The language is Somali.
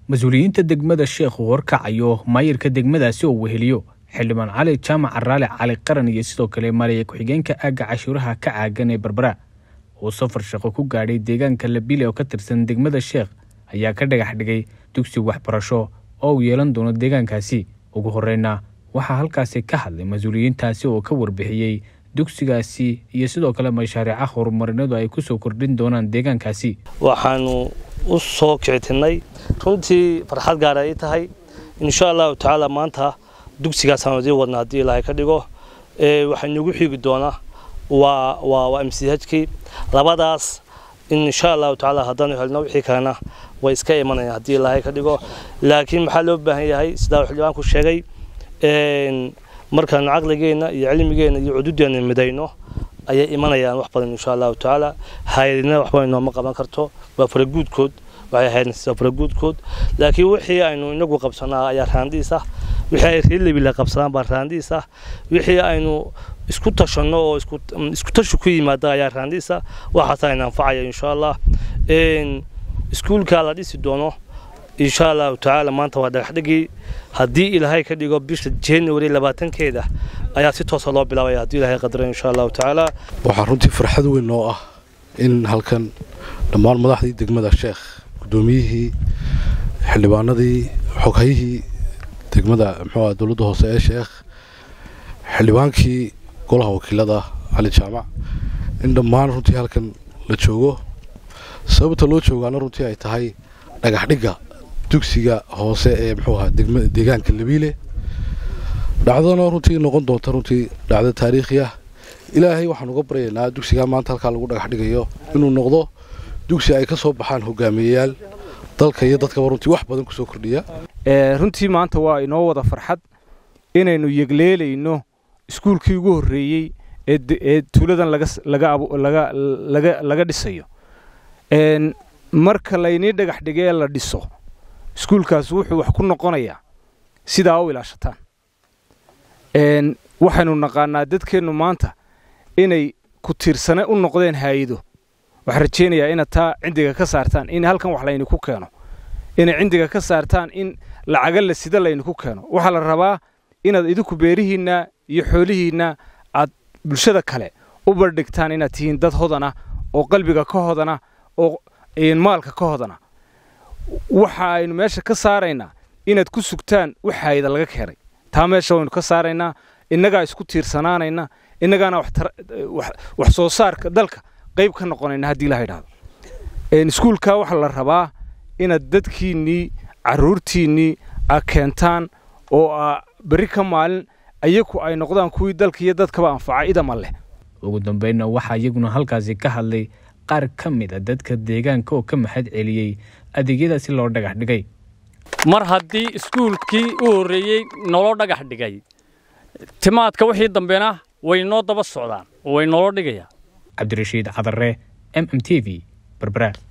mas-uuliyiinta degmada sheekhu horkacayo maayirka degmadaasi oo weheliyo xildhibaan cali jaamac caraale cali qaran iyo sidoo kale maaliya ku-xigeenka aagga cashuuraha ka caagan ee berbera uu safar shaqo ku gaadhay deegaanka labile oo ka tirsan degmada sheekh ayaa ka dhagax dhigay dugsi waxbarasho oo uu yeelan doono deegaankaasi ugu horeyna waxaa halkaasi ka hadlay mas-uuliyiintaasi oo ka warbixiyey dugsigaasi iyo sidoo kale mashaariica horumarinadu ay kusoo kordhin doonaan deegaankaasi waxaanu u soo kicitinay runtii farxad gaara ay tahay insha allahu tacaala maanta dugsigaasaan idii wadna haddii ilaahay ka dhigo waxaa inagu xiigi doonaa waa waa waa m c hkii labadaas insha allahu tacaala haddaanu helno wixii kalena way iska imanayaan haddii ilaahay ka dhigo laakiin maxaa loo baahan yahay sidaa xildhibaanku sheegay markaanu caqligeenna iyo cilmigeenna iyo cududeena midayno ayay imanayaan wax badan insha allahu tacaala hay-adina waxba inooma qaban karto waa faraguudkood waxay ahayd waa faraguudkood laakiin wixii aynu inagu qabsanaa ayaa raandiis ah wixii ay reelabila qabsadaan baa raandiis ah wixii aynu isku tashanno oo isku tashi ku yimaada ayaa raandiis ah waxaasaa ina anfacaya insha allah iskuulka la dhisi doono insha allahu tacaala maanta waa dhagaxdhigii haddii ilaahay ka dhigo bisha january labaatankeeda ayaa si toosa loo bilaabaya haddii ilaahay qadaro insha allahu tacaala waxaa runtii farxad weyn noo ah in halkan dhammaan madaxdii degmada sheekh guddoomiyihii xildhibaanadii xoghayihii degmada muxuu dowladda hoose ee sheekh xildhibaankii golaha wakiilada cali jaamac in dhammaan runtii halkan la joogo sababta loo joogaana runtii ay tahay dhagaxdhigga dugsiga hoose ee muxuu ahaa deegaanka labiile dhacdana runtii noqon doonta runtii dhacdo taariikhi ah ilaahay waxaan uga baryaynaa dugsigaa maanta halkaa lagu dhagax dhigayo inuu noqdo dugsi ay ka soo baxaan hogaamiyayaal dalka iyo dadkaba runtii wax badan kusoo kordhiya runtii maanta waa inoo wada farxad inaynu yegleelayno iskuulkii ugu horreeyey ee tuuladan laga dhisayo marka laynii dhagax dhigee la dhiso iskuulkaas wuxuu wax ku noqonayaa sidaa u ilaashataan waxaynu naqaanaa dadkeennu maanta inay ku tiirsane u noqdeen haayido waxaan rajaynayaa inaad taa cindiga ka saartaan in halkan wax laydinku keeno inay cindiga ka saartaan in lacaga la sida laydinku keeno waxaa la rabaa inaad idinku beerihiinna iyo xoolihiinna aad bulshada kale u bardhigtaan inaad tihiin dad hodana oo qalbiga ka hodana oo maalka ka hodana waxa aynu meesha ka saaraynaa inaad ku sugtaan wax haayada laga keenay taa meesha waynu ka saaraynaa innagaa isku tiirsanaanayna innagaana wax soo saarka dalka qayb ka noqonayna haddii ilaha idhahdo iskuulkaa waxaa la rabaa inaad dadkiinnii carruurtiinnii a keentaan oo a berri ka maalin ayaku ay noqdaan kuwii dalka iyo dadkaba anfaca idama leh ugu dambeynna waxaa iyaguna halkaasi ka hadlay qaar ka mid a dadka deegaanka oo ka maxad celiyey adeegyadaasi loo dhagax dhigay mar haddii iskuulkii u horreeyey naloo dhagax dhigay timaadka wixii dambena way noo daba socdaan oo way nolo dhigayaan cabdirashiid cadare m m t v berbera